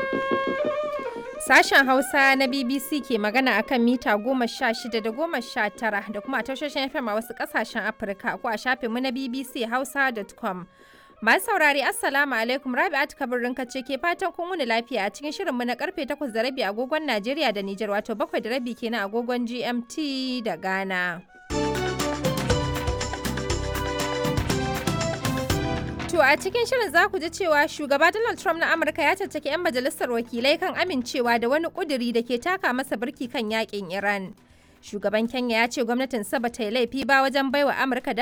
Sashen Hausa na BBC ke magana akan mita goma sha shida da goma sha tara da kuma a tashoshin FM a wasu ƙasashen Afirka ko a shafinmu na BBC Hausa.com. Masu saurari Assalamu alaikum Rabi'at Kabirin ce ke fatan kun wuni lafiya a cikin shirinmu na karfe 8 da rabi agogon Najeriya da Nijar wato 7 da rabi kenan agogon GMT da Ghana. To a cikin shirin za ku ji cewa shugaba Donald Trump na Amurka ya caccaki 'yan majalisar wakilai kan amincewa da wani kuduri da ke taka masa birki kan yakin Iran. Shugaban Kenya ya ce gwamnatin sa ba ta yi laifi ba wajen baiwa Amurka